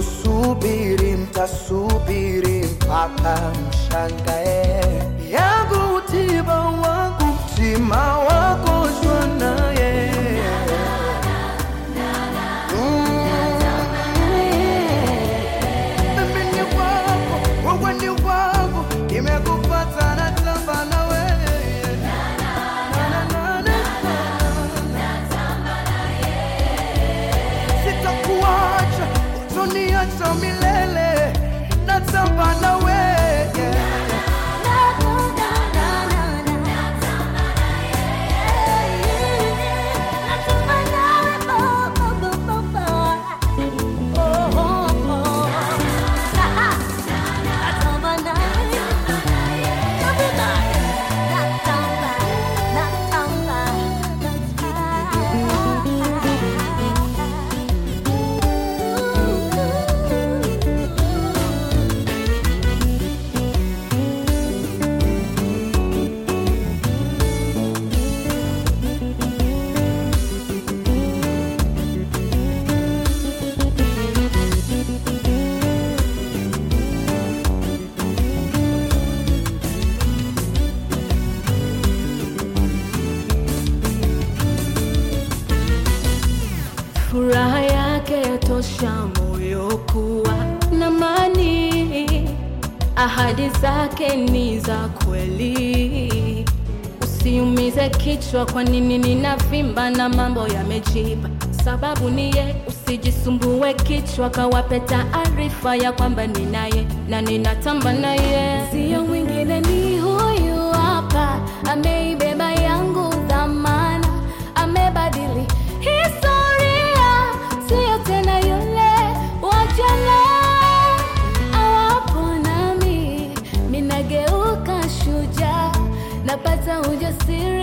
kusubiri, mtasubiri mpaka mshangae. Yangu tiba wangu mtima wagonjwa naye Mimi ni wako, wewe ni wangu, nimekupata natamba na wewe. Na, na, na, na. Sitakuacha, utoniacha milele, natamba na wewe. Furaha yake yatosha moyo kuwa na amani, ahadi zake ni za kweli. Usiumize kichwa, kwa nini ninavimba na mambo yamejipa? Sababu ni ye, usijisumbue kichwa, kawape taarifa ya kwamba ninaye na ninatamba naye, sio mwingine, ni huyu hapa, ameibeba yangu dhamana, amebadili historia, sio tena yule wa jana. Awapo nami minageuka shujaa, napata ujasiri